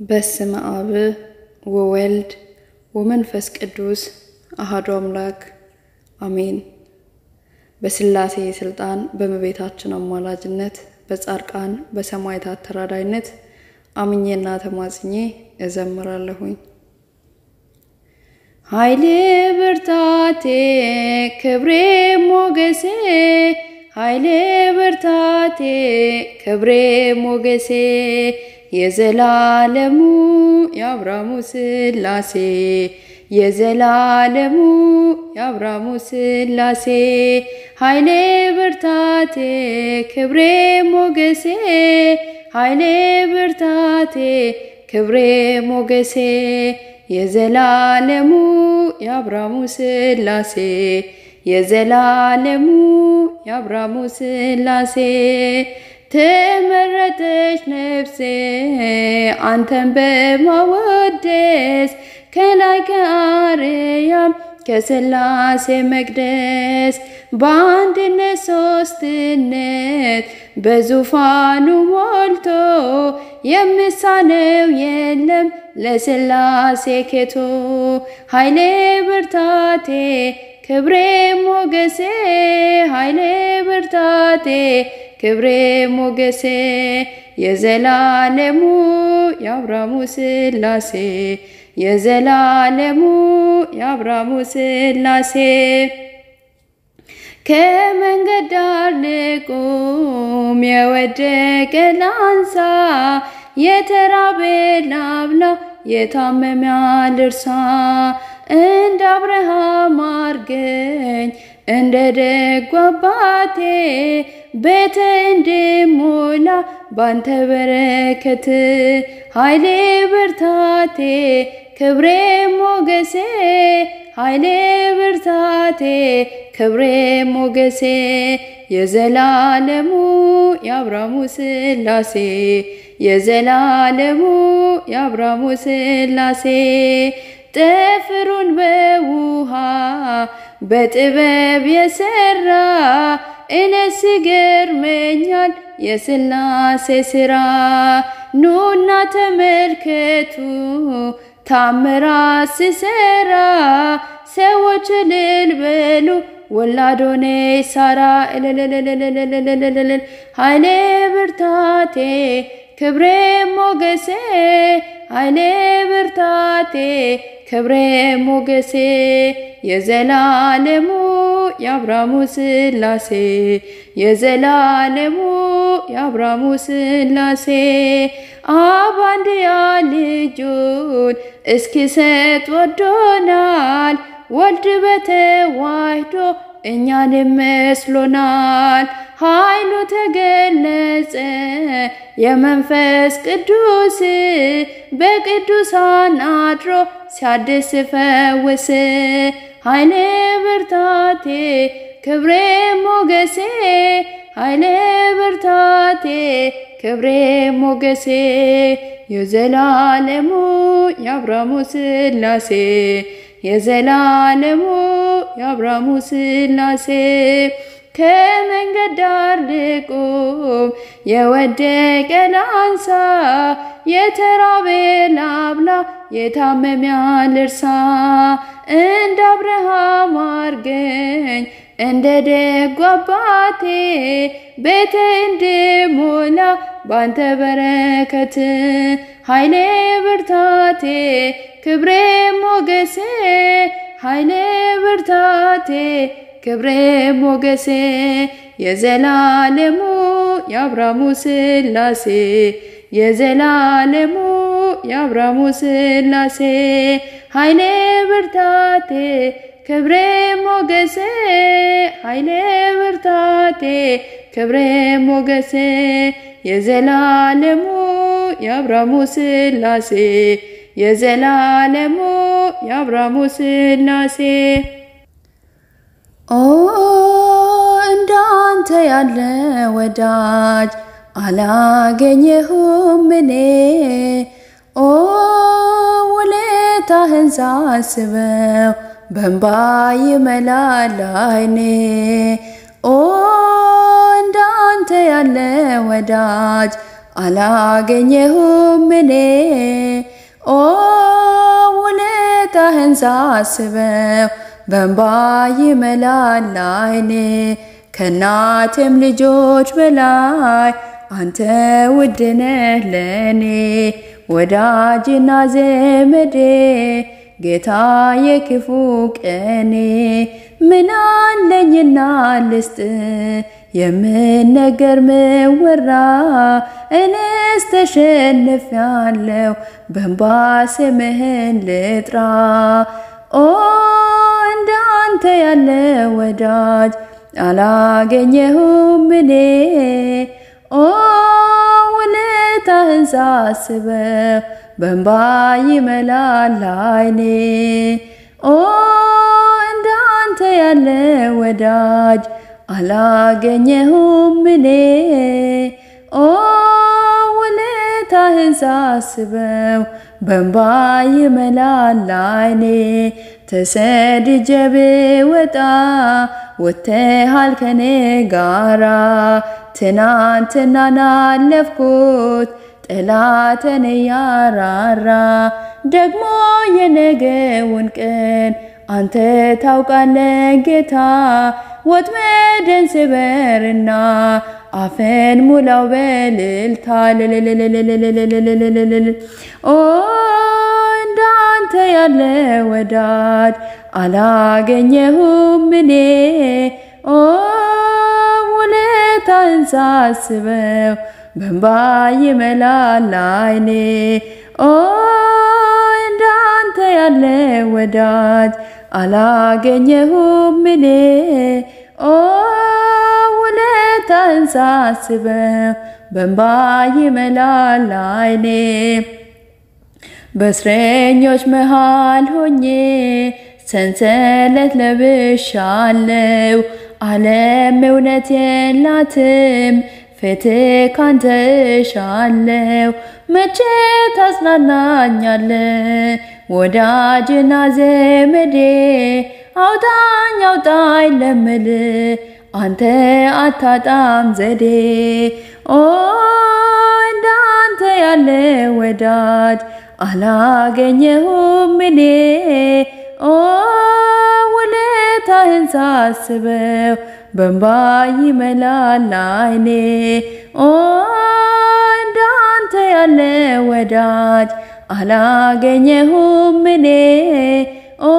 በስመ አብ ወወልድ ወመንፈስ ቅዱስ አሐዱ አምላክ አሜን። በሥላሴ ሥልጣን በእመቤታችን አማላጅነት በጻድቃን በሰማዕታት ተራዳይነት አምኜና ተማጽኜ እዘምራለሁኝ። ኃይሌ ብርታቴ ክብሬ ሞገሴ ኃይሌ ብርታቴ ክብሬ ሞገሴ የዘላለሙ የአብርሃሙ ሥላሴ የዘላለሙ የአብርሃሙ ሥላሴ ኃይሌ ብርታቴ ክብሬ ሞገሴ ኃይሌ ብርታቴ ክብሬ ሞገሴ የዘላለሙ የአብርሃሙ ሥላሴ የዘላለሙ የአብርሃሙ ሥላሴ ተመረጠች ነፍሴ አንተን በማወደስ ከላይ ከአርያም ከሥላሴ መቅደስ በአንድነት ሦስትነት በዙፋኑ ሞልቶ የሚሳነው የለም ለሥላሴ ኬቶ ኃይሌ ብርታቴ ክብሬ ሞገሴ ኃይሌ ብርታቴ ክብሬ ሞገሴ የዘላለሙ የአብርሃሙ ሥላሴ የዘላለሙ የአብርሃሙ ሥላሴ ከመንገድ ዳር ልቁም የወደቀ ላንሳ የተራበ ላብላ የታመመ ልርሳ እንደ አብርሃም አርገኝ እንደ ደጉ አባቴ ቤተ እንድሞላ ባንተ በረከት ኃይሌ ብርታቴ ክብሬ ሞገሴ ኃይሌ ብርታቴ ክብሬ ሞገሴ የዘላለሙ የአብርሃሙ ሥላሴ የዘላለሙ የአብርሃሙ ሥላሴ ጠፍሩን በውሃ በጥበብ የሰራ እኔስ ይገርመኛል የሥላሴ ሥራ። ኑና ተመልከቱ ታምራት ስሰራ ሰዎች እልል በሉ ወላዶኔ ሳራ እልልልልልልልልልል ኃይሌ ብርታቴ ክብሬ ሞገሴ ኃይሌ ብርታቴ ክብሬ ሞገሴ የዘላለሙ የአብርሃሙ ሥላሴ የዘላለሙ የአብርሃሙ ሥላሴ አብ አንድያ ልጁን እስኪሰጥ ወዶናል። ወልድ በተዋህዶ እኛን መስሎናል። ኃይሉ ተገለጸ የመንፈስ ቅዱስ በቅዱሳን አድሮ ሲያድስ ፈውስ ኃይሌ ብርታቴ ክብሬ ሞገሴ ኃይሌ ብርታቴ ክብሬ ሞገሴ የዘላለሙ የአብርሃሙ ሥላሴ የዘላለሙ የአብርሃሙ ሥላሴ ከመንገድ ዳር ልቁም የወደቀ ላንሳ የተራበ ላብላ የታመመ ልርሳ እንደ አብርሃም አርገኝ እንደ ደጉ አባቴ ቤተ እንድሞላ ባንተ በረከት ኃይሌ ብርታቴ ክብሬ ሞገሴ ኃይሌ ብርታቴ ክብሬ ሞገሴ የዘላለሙ የአብርሃሙ ሥላሴ የዘላለሙ የአብርሃሙ ሥላሴ ኃይሌ ብርታቴ ክብሬ ሞገሴ ኃይሌ ብርታቴ ክብሬ ሞገሴ የዘላለሙ የአብርሃሙ ሥላሴ የዘላለሙ የአብርሃሙ ሥላሴ ኦ እንዳንተ ያለ ወዳጅ አላገኘሁም እኔ ኦ ውለታህን ሳስበው በእንባ ይመላል ዓይኔ ኦ እንዳንተ ያለ ወዳጅ አላገኘሁም እኔ ኦ ውለታህን ሳስበው በእንባ ይመላል ዓይኔ ከእናቴም ልጆች በላይ አንተ ውድ ነህ ለእኔ ወዳጅና ዘመዴ ጌታ የክፉ ቀኔ ምን አለኝና ልስጥ የምነገር ምወራ እኔስ ተሸንፌአለሁ በእንባ ስምህን ልጥራ ኦ እንዳንተ ያለ ወዳጅ አላገኘሁም እኔ ኦ ውለታህን ሳስበው በእንባ ይመላል ዓይኔ ኦ እንዳንተ ያለ ወዳጅ አላገኘሁም እኔ ኦ ውለታህን ሳስበው በእንባ ይመላል ዓይኔ ተሰድጄ ብወጣ ወጥተሃል ከኔ ጋራ ትናንትናን አለፍኩት ጠላትን ያራራ ደግሞ የነገውን ቀን አንተ ታውቃለ ጌታ ወጥመድን ስበርና አፈን ሙላው በልልታ ልልልልልልልልልልልል ኦ እንዳንተ ያለ ወዳጅ አላገኘሁም እኔ ኦ ውለታህን ሳስበው በእንባ ይመላል ዓይኔ ኦ እንዳንተ ያለ ወዳጅ አላገኘሁም እኔ ኦ ውለታህን ሳስበው በእንባ ይመላል ዓይኔ በእስረኞች መሃል ሆኜ ሰንሰለት ለብሻለው ዓለም እውነት የላትም ፍትህ ካንተ እሻለው መቼ ታጽናናኛለ ወዳጅና ዘመዴ አውጣኝ አውጣኝ ለምል አንተ አታጣም ዘዴ ኦ እንዳንተ ያለ ወዳጅ አላገኘሁም እኔ ኦ ውለታህን ሳስበው በእንባ ይመላል ዓይኔ ኦ እንዳንተ ያለ ወዳጅ አላገኘሁም እኔ ኦ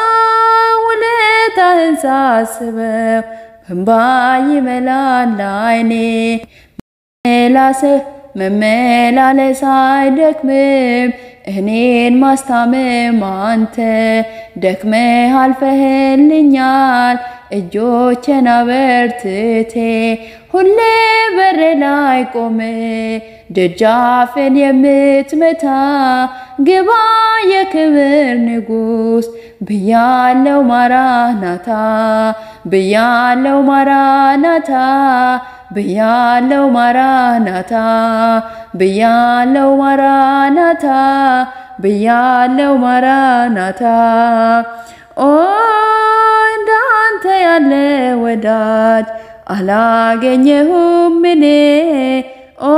ውለታህን ሳስበው በእንባ ይመላል ዓይኔ ላስህ መመላለስ አይደክምም እኔን ማስታመም አንተ ደክመህ አልፈህልኛል እጆቼን አበርትቴ ሁሌ በር ላይ ቆመ ደጃፍን የምትመታ ግባ የክብር ንጉሥ ብያለው ማራናታ ብያለው ማራናታ ብያለው ማራናታ ብያለው ማራናታ ብያለው ማራናታ ኦ እንዳንተ ያለ ወዳጅ አላገኘሁም እኔ ኦ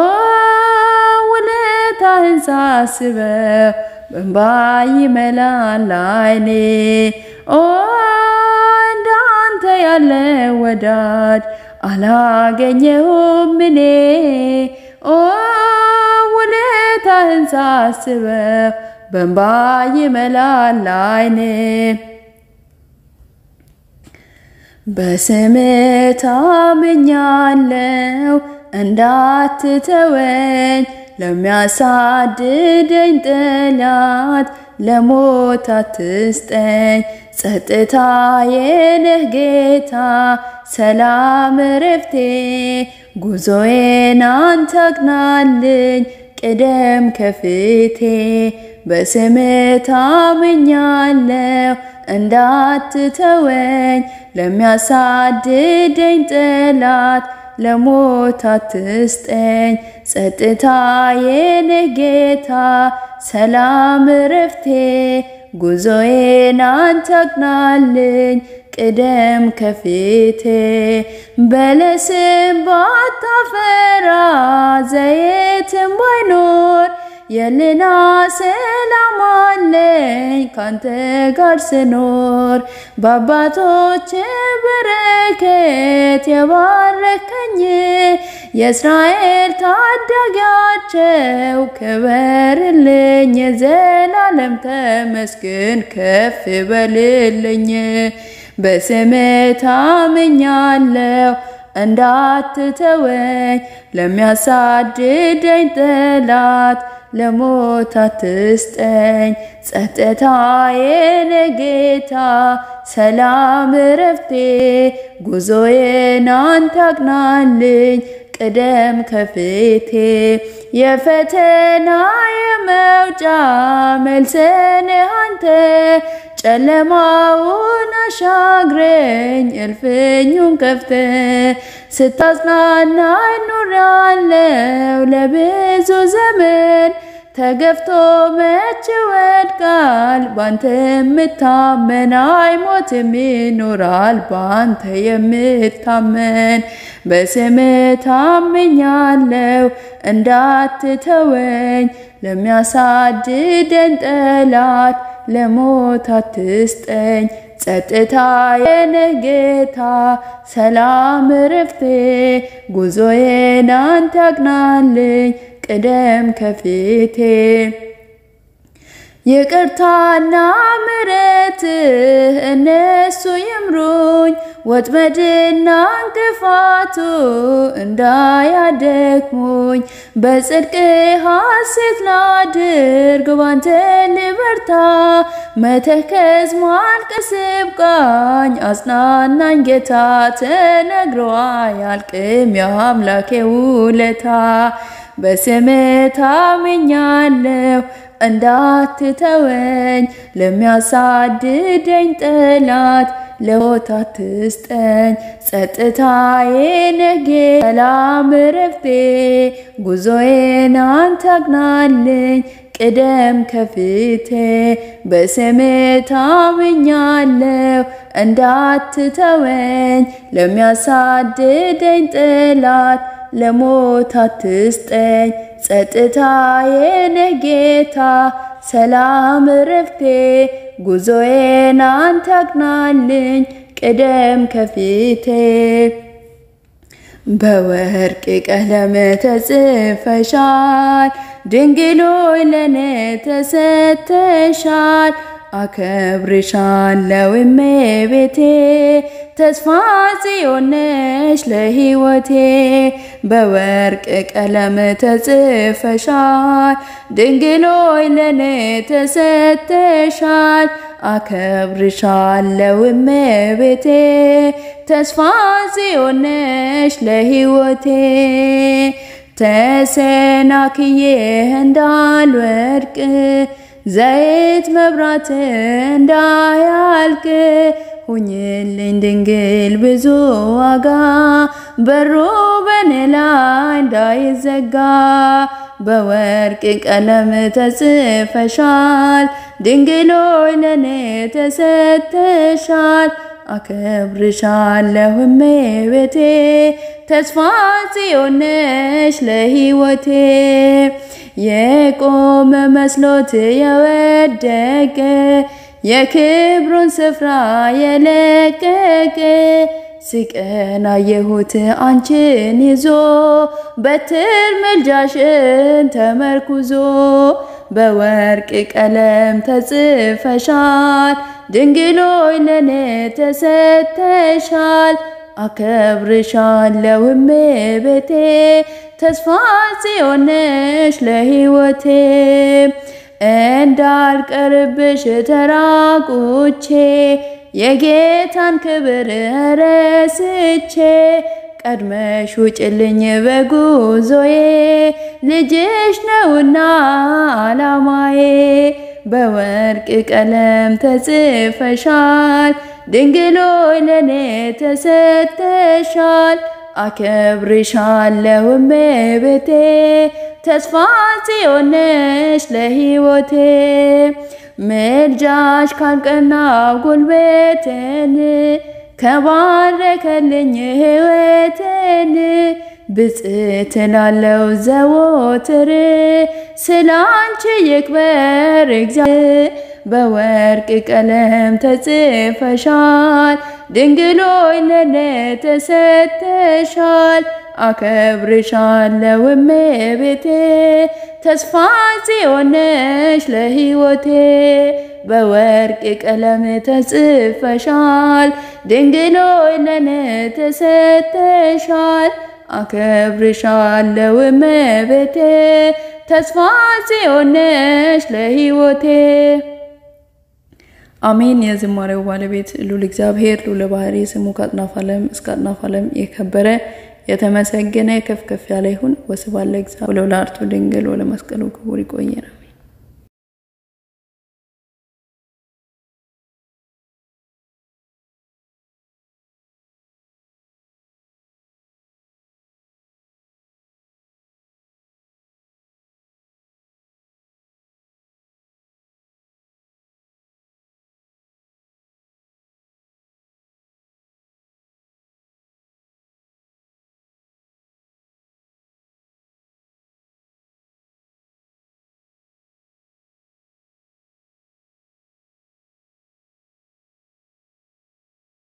ውለታህን ሳስበው በእንባ ይመላል ዓይኔ ኦ እንዳንተ ያለ ወዳጅ አላገኘሁም እኔ ኦ ውለታህን ሳስበው በእንባ ይመላል ዓይኔ በስምህ ታምኛለው እንዳትተወኝ ለሚያሳድደኝ ጠላት ለሞት አትስጠኝ። ጸጥታዬ ነህ ጌታ ሰላም እረፍቴ ጉዞዬን አንተ አቅናልኝ ቅደም ከፊቴ በስምህ ታምኛለው እንዳትተወኝ ለሚያሳድደኝ ጠላት ለሞት አትስጠኝ። ጸጥታዬ ነህ ጌታ ሰላም እረፍቴ ጉዞዬን አንተ አቅናልኝ ቅደም ከፊቴ በለስም ባታፈራ ዘይትም ባይኖር የልና ሰላም አለኝ ካንተ ጋር ስኖር በአባቶች በረከት የባረከኝ የእስራኤል ታዳጊያቸው ክበርልኝ የዘላለም ተመስገን ከፍ በልልኝ በስም ታምኛለሁ እንዳትተወኝ ለሚያሳድደኝ ጠላት ለሞት አትስጠኝ ጸጥታዬን ጌታ ሰላም እረፍቴ ጉዞዬን አንተ አቅናልኝ ቅደም ከፊቴ የፈተና የመውጫ መልስን አንተ ጨለማውን አሻግረኝ እልፍኙን ከፍተ ስታጽናናኝ ኖሬያለሁ ለብዙ ዘመን ተገፍቶ መች ወድቃል ባንተ የምታመን አይሞትም ይኖራል ባንተ የምታመን በስም ታምኛለሁ እንዳትተወኝ ለሚያሳድደን ጠላት ለሞት አትስጠኝ ጸጥታዬን ጌታ ሰላም እረፍቴ ጉዞዬን አንተ አቅናልኝ ቅደም ከፊቴ ይቅርታና ምሕረትህ እነሱ ይምሩኝ ወጥመድና እንቅፋቱ እንዳያደክሙኝ በጽድቅ ሐሴት ላድርግ ባንተ ልበርታ መተከዝ ማልቀስ ይብቃኝ አጽናናኝ ጌታ ተነግሮ አያልቅም የአምላኬ ውለታ በስም ታምኛለሁ እንዳትተወኝ ለሚያሳድደኝ ጠላት ለሞት አትስጠኝ ጸጥታዬን ጌታ ሰላም እረፍቴ ጉዞዬን አንተ አቅናልኝ ቅደም ከፊቴ በስም ታምኛለሁ እንዳትተወኝ ለሚያሳድደኝ ጠላት ለሞት አትስጠኝ ጸጥታዬን ጌታ ሰላም እረፍቴ ጉዞዬን አንተ አቅናልኝ ቅደም ከፊቴ በወርቅ ቀለም ተጽፈሻል ድንግሎይ ለኔ ተሰተሻል አከብርሻለሁ እመቤቴ ተስፋ ጽዮን ነሽ ለሕይወቴ በወርቅ ቀለም ተጽፈሻል ድንግሎይ ለኔ ተሰተሻል አከብርሻለሁ እመቤቴ ተስፋ ጽዮን ነሽ ለሕይወቴ ተሰናክዬ እንዳልወድቅ ዘይት መብራት እንዳያልቅ ሁኝልኝ ድንግል ብዙ ዋጋ በሩ በኔ ላይ እንዳይዘጋ በወርቅ ቀለም ተጽፈሻል ድንግሎይ ለኔ ተሰተሻል አከብርሻለሁ እመቤቴ ተስፋ ጽዮን ነሽ ለሕይወቴ የቆመ መስሎት የወደቀ የክብሩን ስፍራ የለቀቀ ሲቀና የሁት አንቺን ይዞ በትር መልጃሽን ተመርኩዞ በወርቅ ቀለም ተጽፈሻል ድንግሎይ ለኔ ተሰተሻል አከብርሻለሁ እመቤቴ ተስፋ ጽዮን ነሽ ለሕይወቴ እንዳልቀርብሽ ተራቁቼ የጌታን ክብር ረስቼ ቀድመሽ ውጭልኝ በጉዞዬ ልጅሽ ነውና አላማዬ በወርቅ ቀለም ተጽፈሻል ድንግሎይ ለኔ ተሰተሻል አከብርሻለሁ እመቤቴ ተስፋ ጽዮን ነሽ ለሕይወቴ ምልጃሽ ካልቀናው ጉልበቴን ከባረከልኝ ሕይወቴን ብፅዕት እላለሁ ዘወትር ስላንቺ ይክበር እግዚአብሔር በወርቅ ቀለም ተጽፈሻል ድንግሎይ ለኔ ተሰጥተሻል አከብርሻለሁ እመቤቴ ተስፋ ጽዮን ነሽ ለሕይወቴ በወርቅ ቀለም ተጽፈሻል ድንግሎይ ለኔ ተሰጥተሻል አከብርሻለሁ እመቤቴ ተስፋ ጽዮን ነሽ ለሕይወቴ አሜን። የዝማሬው ባለቤት ሉል እግዚአብሔር ሉለ ባህሪ ስሙ ከአጥናፍ ዓለም እስከ አጥናፍ ዓለም የከበረ የተመሰገነ ከፍ ከፍ ያለ ይሁን። ወስብሐት ለእግዚአብሔር ወለወላዲቱ ድንግል ወለመስቀሉ ክቡር። ይቆየናል።